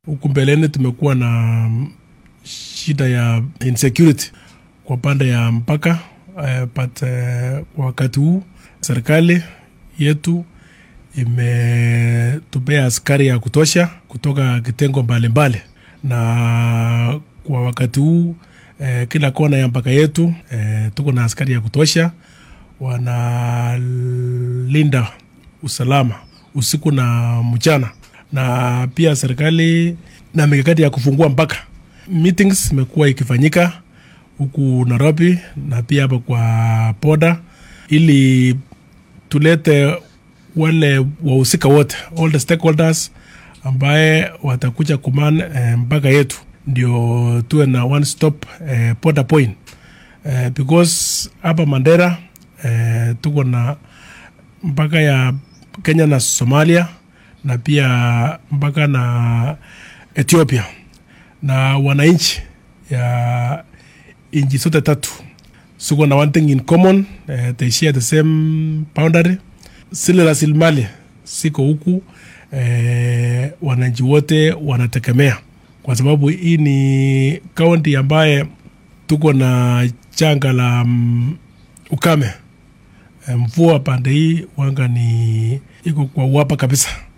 Huku mbeleni tumekuwa na shida ya insecurity kwa pande ya mpaka uh, but uh, kwa wakati huu serikali yetu imetupea askari ya kutosha kutoka kitengo mbalimbali na kwa wakati huu eh, kila kona ya mpaka yetu eh, tuko na askari ya kutosha wanalinda usalama usiku na mchana, na pia serikali na mikakati ya kufungua mpaka. Meetings imekuwa ikifanyika huku Nairobi na pia hapa kwa poda, ili tulete wale wahusika wote, all the stakeholders ambaye watakuja kuman eh, mpaka yetu ndio tuwe na one stop eh, border point eh, because hapa Mandera eh, tuko na mpaka ya Kenya na Somalia na pia mpaka na Ethiopia na wananchi ya nchi zote tatu suko na one thing in common eh, they share the same boundary. Zile rasilimali siko huku eh, wananchi wote wanategemea kwa sababu hii ni kaunti ambaye tuko na janga la um, ukame. Mvua pande hii wanga ni iko kwa uwapa kabisa.